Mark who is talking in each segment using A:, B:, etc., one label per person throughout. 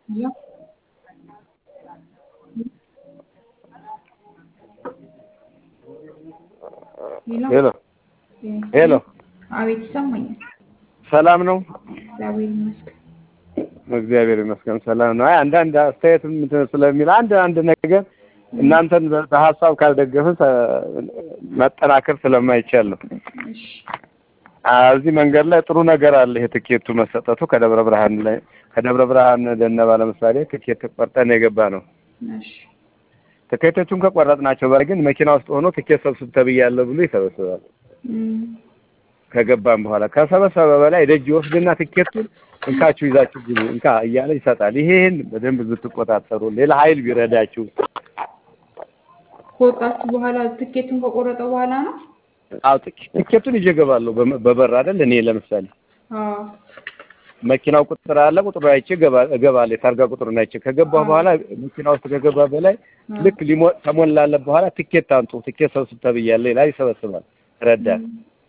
A: ሄሎ
B: ሄሎ ሄሎ
A: አቤት ይሰማኛል።
B: ሰላም ነው?
A: እግዚአብሔር ይመስገን።
B: እግዚአብሔር ይመስገን ሰላም ነው። አይ አንዳንድ አስተያየትም እንትን ስለሚል አንድ አንድ ነገር እናንተን በሀሳብ ካልደገፍን መጠናከር ስለማይቻል ነው።
A: እሺ
B: እዚህ መንገድ ላይ ጥሩ ነገር አለ። ይሄ ትኬቱ መሰጠቱ ከደብረ ብርሃን ላይ ከደብረ ብርሃን ደነባ ለምሳሌ ትኬት ቆርጠን የገባ ነው።
A: እሺ
B: ትኬቶቹን ከቆረጥናቸው በላይ ግን መኪና ውስጥ ሆኖ ትኬት ሰብስብ ተብያለሁ ብሎ ይሰበስባል።
A: እም፣
B: ከገባም በኋላ ከሰበሰበ በላይ ደጅ ይወስድና ትኬቱን እንካችሁ ይዛችሁ ግቡ እንካ እያለ ይሰጣል። ይሄን በደንብ ብትቆጣጠሩ፣ ሌላ ኃይል ቢረዳችሁ።
A: ከወጣችሁ በኋላ ትኬቱን ከቆረጠ በኋላ ነው?
B: አዎ ትኬ- ትኬቱን ይዤ እገባለሁ በመ- በበር አይደል? እኔ ለምሳሌ
A: አዎ
B: መኪናው ቁጥር አለ፣ ቁጥሩ አይቼ እገባ- እገባለሁ። የታርጋ ቁጥሩን አይቼ ከገባሁ በኋላ መኪና ውስጥ ከገባ በላይ ልክ ሊሞ ተሞላለ በኋላ ትኬት አምጡ፣ ትኬት ሰብስብ ተብያለሁ ይላል፣ ይሰበስባል። ረዳት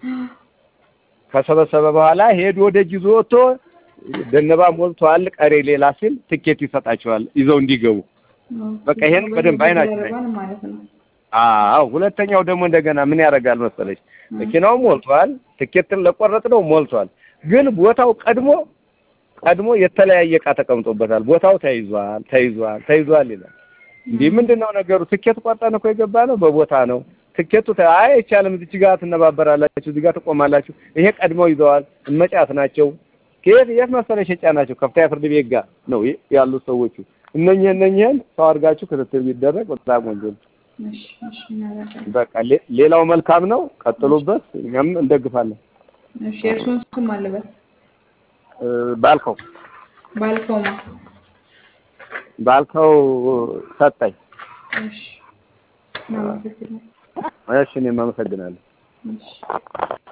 B: ከሰበሰበ በኋላ ሄዶ ደጅ ይዞ ወጥቶ ደነባ ሞልቷል፣ ቀሬ ሌላ ሲል ትኬት ይሰጣቸዋል ይዘው እንዲገቡ። በቃ ይሄን በደንብ አይናችን ላይ
A: ይደረጋል ማለት ነው።
B: አዎ ሁለተኛው ደግሞ እንደገና ምን ያደርጋል መሰለች፣ መኪናው ሞልቷል፣ ትኬትን ለቆረጥ ነው ሞልቷል። ግን ቦታው ቀድሞ ቀድሞ የተለያየ እቃ ተቀምጦበታል። ቦታው ተይዟል ተይዟል ተይዟል ይላል። እንዲህ ምንድን ነው ነገሩ? ትኬት ቆርጠን እኮ የገባ ነው በቦታ ነው። ትኬቱ ተ- አይ አይቻልም፣ እዚች ጋር ትነባበራላችሁ፣ እዚህ ጋር ትቆማላችሁ። ይሄ ቀድመው ይዘዋል፣ እመጫት ናቸው። ከየት የት መሰለሽ የጫናቸው ከፍተኛ ፍርድ ቤት ጋር ነው ይ- ያሉት ሰዎቹ። እነኚህ እነኚህን ሰው አድርጋችሁ ክትትል ቢደረግ በጣም ወንጀል ነው።
A: እሺ እሺ እናደርጋለን።
B: በቃ ሌ- ሌላው መልካም ነው፣ ቀጥሉበት፣ እኛም እንደግፋለን።
A: እሺ የእርሱን ስም አለበት
B: እ፣ ባልከው
A: ባልከውማ
B: ባልከው ሰጠኝ።
A: እሺ እናመሰግናለን።
B: እሺ እኔም አመሰግናለሁ።
A: እሺ